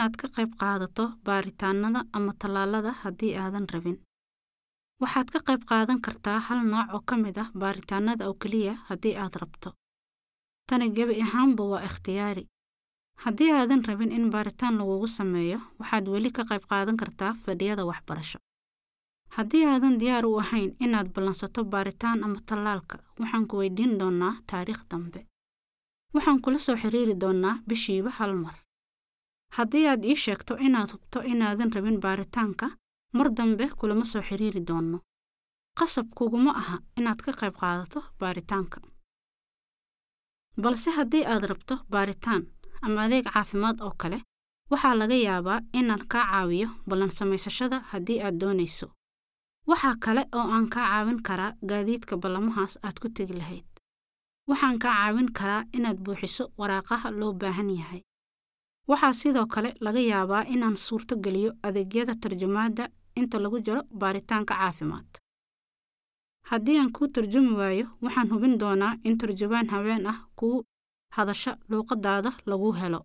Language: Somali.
inaad ka qayb qaadato baaritaannada ama tallaalada haddii aadan rabin. Waxaad ka qayb qaadan kartaa hal nooc oo ka mid ah baaritaannada oo keliya haddii aad rabto. Tani gebi ahaanba waa ikhtiyaari. Haddii aadan rabin in baaritaan lagugu sameeyo, waxaad weli ka qayb qaadan kartaa fadhiyada waxbarasho. Haddii aadan diyaar u ahayn inaad ballansato baaritaan ama tallaalka, waxaan ku weydiin doonaa taariikh dambe. Waxaan kula soo xiriiri doonaa bishiiba hal mar. Haddii aad ii sheegto inaad hubto inaadan rabin baaritaanka, mar dambe kulama soo xiriiri doono. Qasab kuguma aha inaad ka qayb qaadato baaritaanka. Balse haddii aad rabto baaritaan ama adeeg caafimaad oo kale, waxaa laga yaabaa inaan kaa caawiyo ballan samaysashada haddii aad doonayso. Waxa kale oo aan kaa caawin karaa gaadiidka ballamahaas aad ku tegi lahayd. Waxaan kaa caawin karaa inaad buuxiso waraaqaha loo baahan yahay. Waxaa sidoo kale laga yaabaa inaan suurto geliyo adeegyada tarjumaadda inta lagu jiro baaritaanka caafimaad. Haddii aan kuu tarjumi waayo, waxaan hubin doonaa in tarjubaan haween ah ku hadasha luqadaada lagu helo.